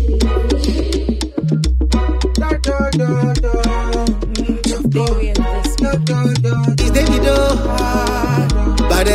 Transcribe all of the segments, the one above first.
It's Davido. Bade.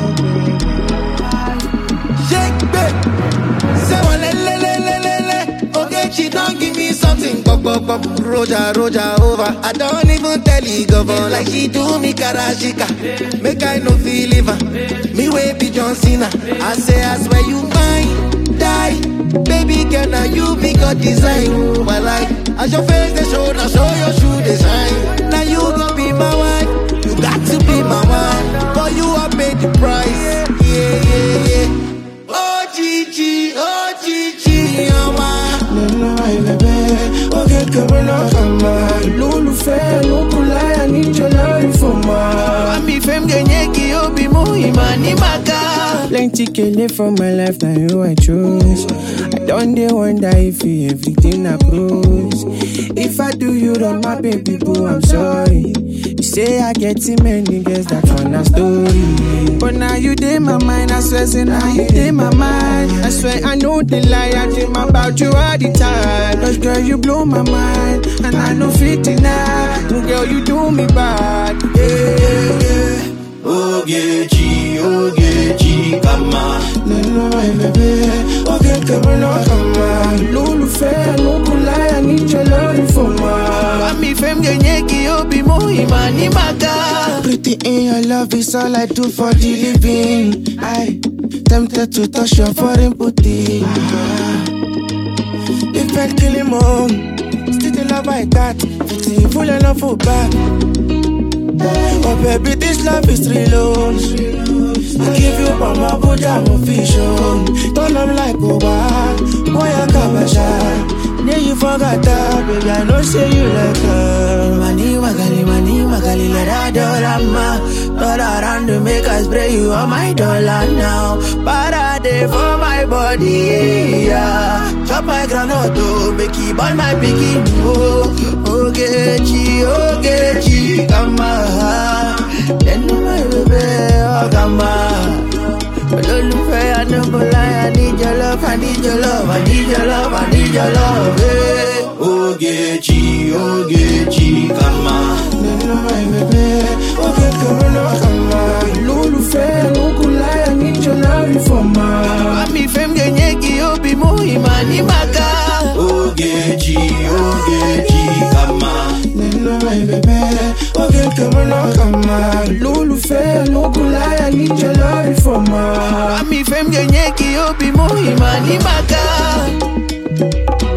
Shake babe. Say one le le le le le le. Okay, she don't give me something. Pop pop pop. Roja roja over. I don't even tell you govern like she do me karashika. Make I no feel liver. Me way be John Cena. I say I swear you mine. Die. Baby girl, now you be God design. My life. As your face they show, now show your shoe design. Now you gon' be my wife. You got to be my wife. For you I paid the price. Yeah, yeah, yeah. Oh Gigi, oh Gigi, oh my. Nana my baby, okay, come on, come on. Lulu fair, Lulu lie, I need your love for my. Ami fem genye ki obi mu imani maka Plenty kele for my life, now you I choose. I don't dey wonder if you everything I cruise. If I do you wrong, my baby boo, I'm sorry. You say I get too many girls, that one a story. But now you dey my mind, I swear, say now you dey my mind. I swear I know the lie, I dream about you all the time. Cause girl, you blow my mind, and I know fit deny. Girl, you do me bad, yeah, yeah, yeah. Ogechi, Ogechi, kama Nana my baby, okay, come on, come on. Lulu fair, no cool lie, I need your love for my. Ami fem genye ki obi mu imani maka Pretty in your love is all I do for the living. I tempted to touch your foreign booty. Ah. If I kill him on, still the love I got. Pretty full enough for back. Oh baby, this love is real. oh. I give you mama Buddha vision. Turn up like Oba, boy I kabasha. Yeah, you forgot that, baby. I know say you like her. Mani magali, mani magali, let her dollar Turn around to make us spray you on my dollar now Parade for my body, yeah Chop my granite, oh, make it burn my piggy, oh Ogechi, Ogechi, kama Then my baby, oh, kama olólùfẹ́ anúkúláyà I need your love I need your love I need your love I need your love eh. Ogechi Ogechi kama Nana my baby, okay, come on, come on. Lulu fair, no cool lie, I need your love for my. Ami fem genye ki obi mu imani maka Ogechi Ogechi kama Nana my baby, okay, come on, come on. Lulu fair, no cool lie, I need your love for my. Ami fem genye ki obi mu imani maka